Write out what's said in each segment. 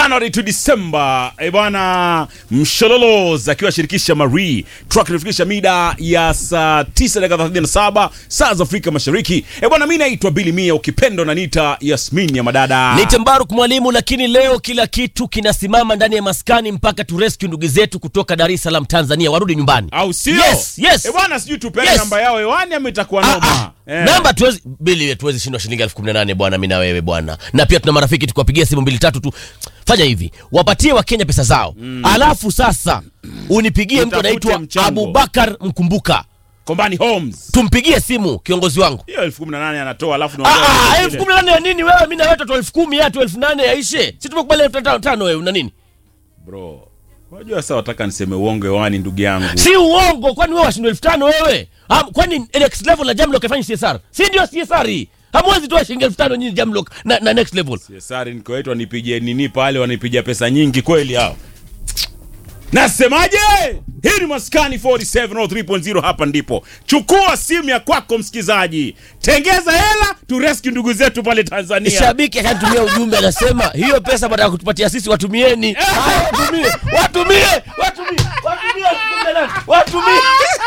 January to December. E bwana, Mshololoz akiwa shirikisha Marie truck inafikisha mida ya saa 9 dakika 37 saa za Afrika Mashariki. E bwana, mimi naitwa Billy Mia, ukipendo na nita Yasmin ya madada. Ni Tembaruk mwalimu, lakini leo kila kitu kinasimama ndani ya maskani mpaka tu rescue ndugu zetu kutoka Dar es Salaam Tanzania warudi nyumbani. au sio? Yes, yes. E bwana, sijui tupeane Yes. namba yao hewani ama itakuwa Ah, noma. ah. Eh. Namba tuwezi bili tuwezi shindwa shilingi elfu kumi na nane bwana, mimi na wewe bwana, na pia tuna marafiki tukawapigia simu mbili tatu tu. Fanya hivi, wapatie Wakenya pesa zao, alafu sasa unipigie mtu Utafute anaitwa mchango. Abubakar Mkumbuka, Kombani Homes. tumpigie simu kiongozi wangu. Hiyo elfu kumi na nane anatoa alafu Ah, naongea ah, na elfu wengine. kumi na nane ya nini wewe? Mimi na wewe tu elfu kumi ya tu elfu nane yaishe, si tumekubali elfu tano tano, wewe una nini? Bro. Unajua sasa wataka niseme uongo hewani ndugu yangu. si uongo kwani wewe washindwa elfu tano wewe Ham, kwani next level na jamlock afanye csr si ndio csr hii hamwezi toa shilingi elfu tano nyinyi jamlock na, na next level Sari nikoitwa wanipigie nini pale, wanipigia pesa nyingi kweli hao. Nasemaje? Hii ni Maskani 4703.0 hapa ndipo. Chukua simu ya kwako msikizaji. Tengeza hela tu rescue ndugu zetu pale Tanzania. shabiki akanitumia ujumbe anasema hiyo pesa baada ya kutupatia sisi watumieni Haya, watumie watumie watumie watumie elfu kumi na nane. watumie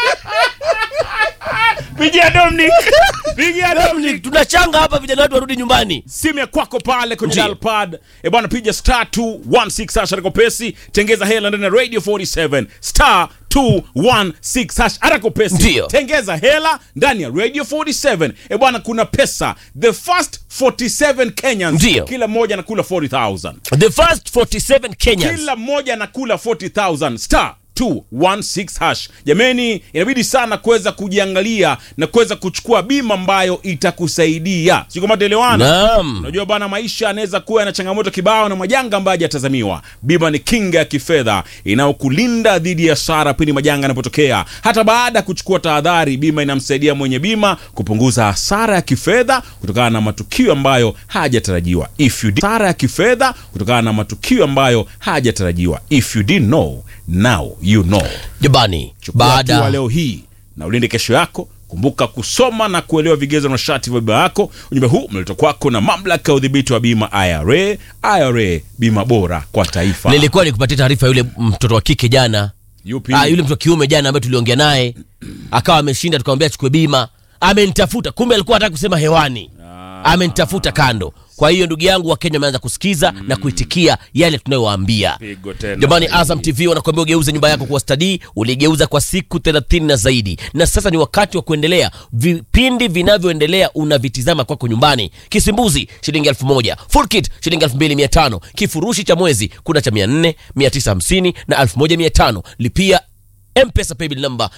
Pigia Dominic. Pigia Dominic. tunachanga hapa vijana wetu warudi nyumbani simu ya kwako pale kwenye Ndiyo. dial pad e bwana piga star 216 hash harako pesi tengeza hela ndani ya radio 47 star 216 hash harako pesi Ndiyo. tengeza hela ndani ya radio 47 e bwana kuna pesa the first 47 Kenyans Ndiyo. kila mmoja anakula 40000 the first 47 kenyans kila mmoja anakula 40000 star 216 hash jameni inabidi sana kuweza kujiangalia na kuweza kuchukua bima ambayo itakusaidia sio kama tuelewana naam Unajua bana, maisha yanaweza kuwa na changamoto kibao na majanga ambayo hajatazamiwa. Bima ni kinga ya kifedha inayokulinda dhidi ya hasara pindi majanga yanapotokea. Hata baada ya kuchukua tahadhari, bima inamsaidia mwenye bima kupunguza hasara ya kifedha kutokana na matukio ambayo hajatarajiwa. If you did hasara ya kifedha kutokana na matukio ambayo hajatarajiwa. If you didn't know, now you know. jabani Chukua hatua baada leo hii na ulinde kesho yako. Kumbuka kusoma na kuelewa vigezo na masharti vya bima yako. Ujumbe huu umeletwa kwako na mamlaka ya udhibiti wa bima IRA. IRA, bima bora kwa taifa. nilikuwa nikupatia taarifa yule mtoto wa kike jana Yupi? Ah, yule mtu wa kiume jana ambaye tuliongea naye akawa ameshinda, tukamwambia achukue bima, amenitafuta, kumbe alikuwa anataka kusema hewani, amenitafuta kando. Kwa hiyo ndugu yangu, Wakenya wameanza kusikiza na kuitikia yale tunayowaambia. Pigo tena. Jamani, Azam TV wanakuambia ugeuze nyumba yako kuwa stadi. Uligeuza kwa siku 30 na zaidi, na sasa ni wakati wa kuendelea. Vipindi vinavyoendelea unavitizama kwako nyumbani. Kisimbuzi shilingi elfu moja, full kit shilingi elfu mbili mia tano, kifurushi cha mwezi kuna cha 400, 950 na 1500. Lipia mpesa paybill number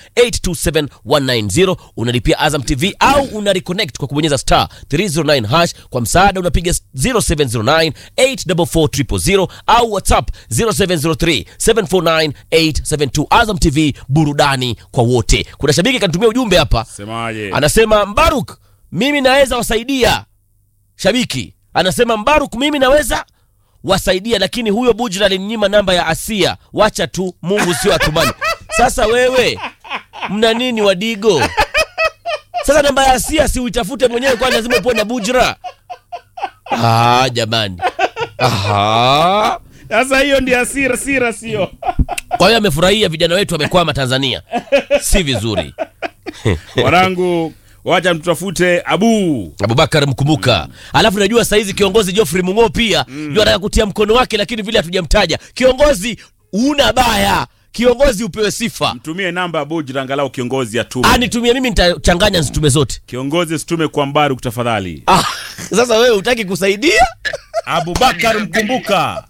827190 unalipia azam tv au una reconnect kwa kubonyeza star 309 hash kwa msaada unapiga 0709 844000 au whatsapp 0703 749 872 azam tv burudani kwa wote kuna shabiki kanitumia ujumbe hapa Semaje? anasema mbaruk mimi naweza wasaidia shabiki anasema mbaruk mimi naweza wasaidia lakini huyo bujra alininyima namba ya asia wacha tu mungu sio atumani sasa wewe mna nini wadigo sasa namba ya asia si uitafute mwenyewe kwani lazima upoe na bujra ah, jamani Aha. Sasa hiyo ndio asira sira sio. kwa hiyo amefurahia vijana wetu wamekwama tanzania si vizuri Wanangu, wacha tutafute Abu. abubakar mkumbuka alafu najua saizi kiongozi joffrey mung'o pia mm. ndio anataka kutia mkono wake lakini vile hatujamtaja kiongozi una baya kiongozi upewe sifa Mtumie namba ya Bujra angalau kiongozi atume. anitumie mimi nitachanganya nzitume zote Kiongozi situme kwa Mbaruk tafadhali. ah, sasa wewe utaki kusaidia Abubakar mkumbuka.